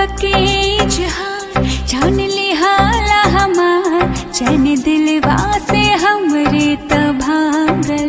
के जहान जान ले हाला हमार चैन दिलवा से हमरे त भागल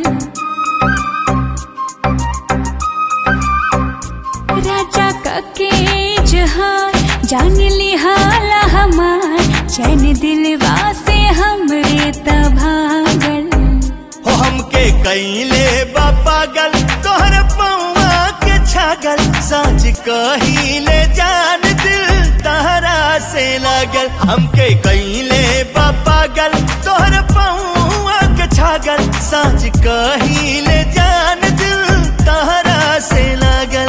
राजा के जहान जान ले हाला हमार चैन दिलवा से हमरे त भागल हो हमके कैले बा पागल तोहर पौआ के छागल साँझ कहिले जान दिल तहरा से लागल हमके कैले बा पागल तोहर पौआ के छागल साँझ कहिले जान दिल तहरा से लागल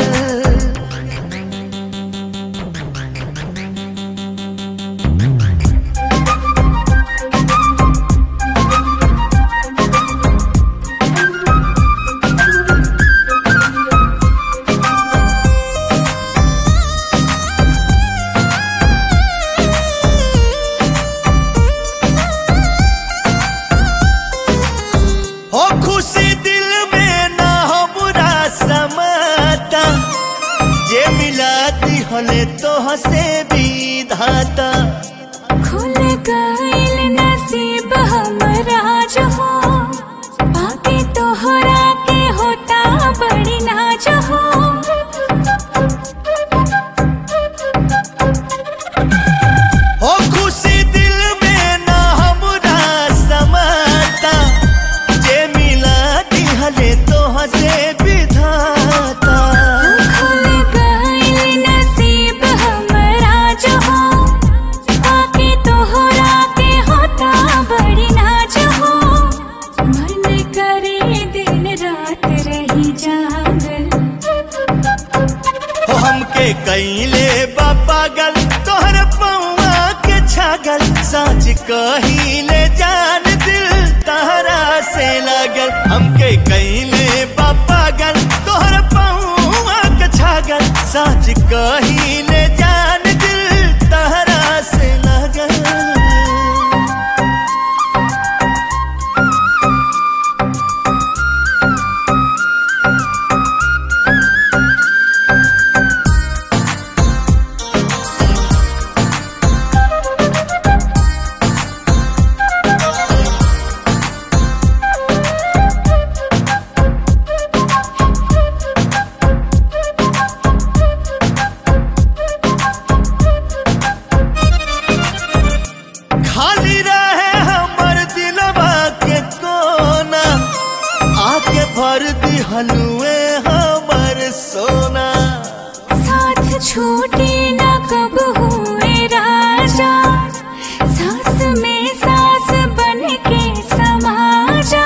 हो खुशी दिल में ना हमरा समाता जे मिला दिहले तो हसे विधाता खुल गइल नसीब हमरा जो हो बाकी तोहरा के होता बड़ी नाज हो हो खुशी दिल में ना हमरा समाता जे मिला दिहले तो हसे विधाता खुल गइल नसीब हमरा जो हो बाकी तोहरा के होता बड़ी नाज हो मन करे दिन रात रही जागल हो हमके कैले बा पागल तोहर पौआ के छागल साँझ कहिले जान दिल तहरा से लागल हमके कैले बा पागल तोहर पौआ के छागल साँझ कहिले जान दिल तहरा से लागल खाली रहे हमर दिलवा के कोना आके भर दी हलुए हमर सोना साथ छूटे न कब हुए राजा सांस में सांस बन के समा जा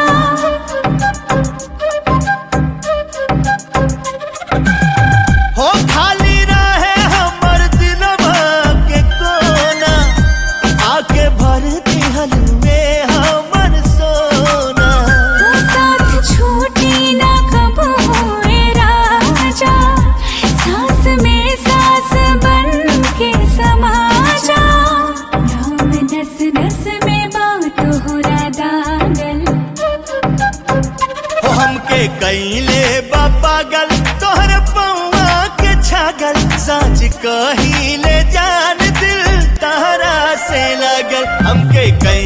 हो खाली रहे हमर दिलवा के कोना आके भर दी हलुए हमर सोना साथ छूटे न कब हुए राजा सांस में सांस बन के समा जा नाम नस नस में बात हो दागल हो हमके कैले बा पागल तोहर पौआ के छागल साँझ कहिले जान दिल तहरा से लागल हमके कैले